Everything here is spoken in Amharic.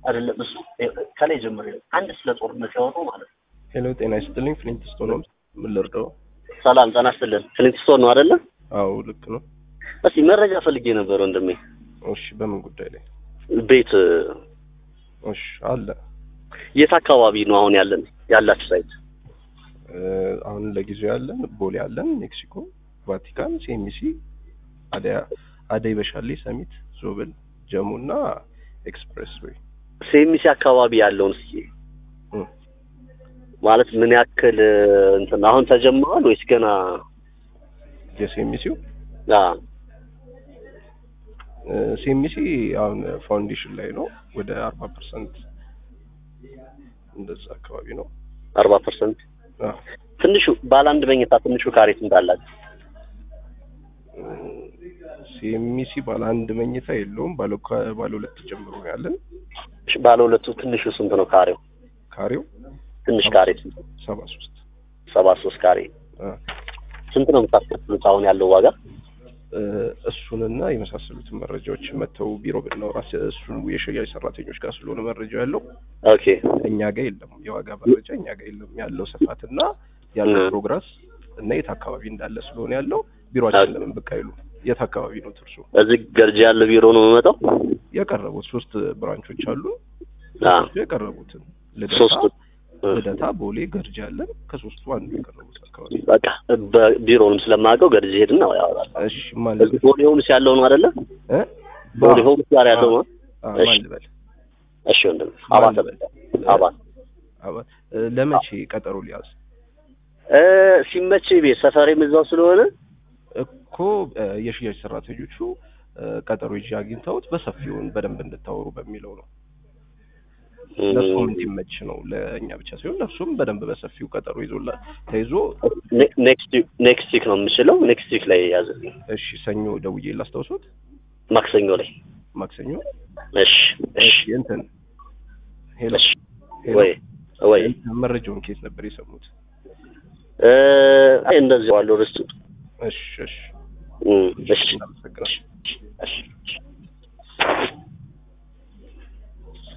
አይደለም እሱ ከላይ ጀምሮ አንድ ስለ ጦርነት ያወራው ማለት ነው። ሄሎ ጤና ይስጥልኝ ፍሊንት ስቶን ነው ምን ልርዳው ሰላም ጤና ይስጥልን። ፍሊንትስቶን ነው አይደለ? አዎ ልክ ነው እስቲ መረጃ ፈልጌ ነበር ወንድሜ። እሺ በምን ጉዳይ ላይ ቤት እሺ አለ የት አካባቢ ነው አሁን ያለን ያላችሁ ሳይት? እ፣ አሁን ለጊዜው ያለን ቦሌ ያለን ሜክሲኮ ቫቲካን ሲኤምሲ አደይ አደይ በሻሌ ሰሚት ዞብል ጀሙ እና ኤክስፕሬስ ወይ ሴሚሲ አካባቢ ያለውን እስኪ እ፣ ማለት ምን ያክል እንትን አሁን ተጀምሯል ወይስ ገና? የሲኤምሲው አ ሲኤምሲ አሁን ፋውንዴሽን ላይ ነው ወደ አርባ ፐርሰንት እንደዛ አካባቢ ነው አርባ ፐርሰንት አዎ ትንሹ ባለ አንድ መኝታ ትንሹ ካሬ ስንት አላችሁ? ሲኤምሲ ባለ አንድ መኝታ የለውም ባለ ከ- ባለ ሁለት ጀምሮ ነው ያለን እሺ፣ ባለ ሁለቱ ትንሹ ስንት ነው ካሬው? ካሬው ትንሽ ካሬ ስንት? ሰባ ሶስት ሰባ ሶስት ካሬ ስንት ነው የምታስከፍሉት አሁን ያለው ዋጋ? እሱንና የመሳሰሉትን መረጃዎች መተው ቢሮ ብናወራ እሱ የሽያጭ ሰራተኞች ጋር ስለሆነ መረጃው ያለው ኦኬ እኛ ጋር የለም። የዋጋ መረጃ እኛ ጋር የለም። ያለው ስፋትና ያለው እ። ፕሮግረስ እና የት አካባቢ እንዳለ ስለሆነ ያለው ቢሮአችን ለምን ብቅ አይሉ? የት አካባቢ ነው ትርሱ? እዚህ ገርጂ ያለ ቢሮ ነው የምመጣው? የቀረቡት ሶስት ብራንቾች አሉ። አ ሶስቱ የቀረቡትን ልደታ፣ ሶስቱ እ። ልደታ፣ ቦሌ፣ ገርጂ አለን። ከሶስቱ አንዱ የቀረቡት አካባቢ በቃ በቢሮውንም ስለማውቀው ገርጂ ሄድና ያወራል። እሺ ማን እዚህ ቦሌ ሆምስ ያለው ነው አይደለ? እ? ቦሌ ሆምስ ጋር ያለው ነው። አ፣ እሺ። ማን ልበል? እሺ ወንድም አባተ አባተ አባ- እ፣ ለመቼ ቀጠሮ ሊያዝ እ ሲመች ቤት ሰፈሬም እዛው ስለሆነ እኮ እ፣ የሽያጭ ሰራተኞቹ እ፣ ቀጠሮ ይዤ አግኝተውት በሰፊውን በደንብ እንድታወሩ በሚለው ነው። ለእሱም እንዲመች ነው ለእኛ ብቻ ሲሆን ለእሱም በደንብ በሰፊው ቀጠሮ ይዞላ ተይዞ ኔክስት ኔክስት ዊክ ነው የምችለው። ኔክስት ዊክ ላይ ያዝልኝ። እሺ ሰኞ ደውዬ ላስታውሶት ማክሰኞ ላይ ማክሰኞ እሺ እሺ እሺ እንትን ሄሎ እሺ ሄሎ ወይ ወይ እንትን መረጃውን ኬት ነበር የሰሙት? እ አይ እንደዚህ ዋለው ርስቱ እሺ እሺ እም እሺ እናመሰግናለን። እሺ